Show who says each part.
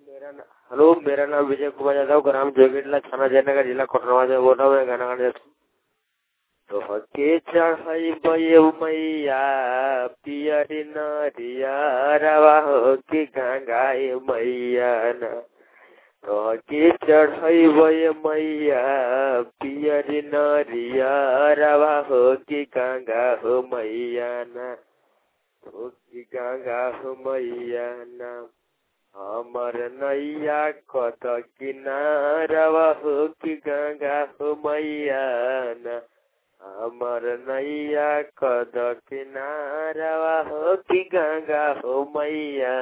Speaker 1: मेरा ना हेलो मेरा नाम विजय कुमार यादव ग्राम जोगिटला थाना जयनगर जिला कोटरवा से बोल रहा हूँ मैं गाना गाने जाता हूँ तो के चढ़ाई बये मैया पियरी नरिया रवा हो कि गंगाए मैया ना तो के चढ़ाई बये मैया पियरी नरिया रवा हो कि गंगा हो मैया ना हो कि गंगा हो मैया ना हमर नैया कत किनारवा हो कि गंगा हो मैया ना हमर नैया कद किनारवा हो कि गंगा हो मैया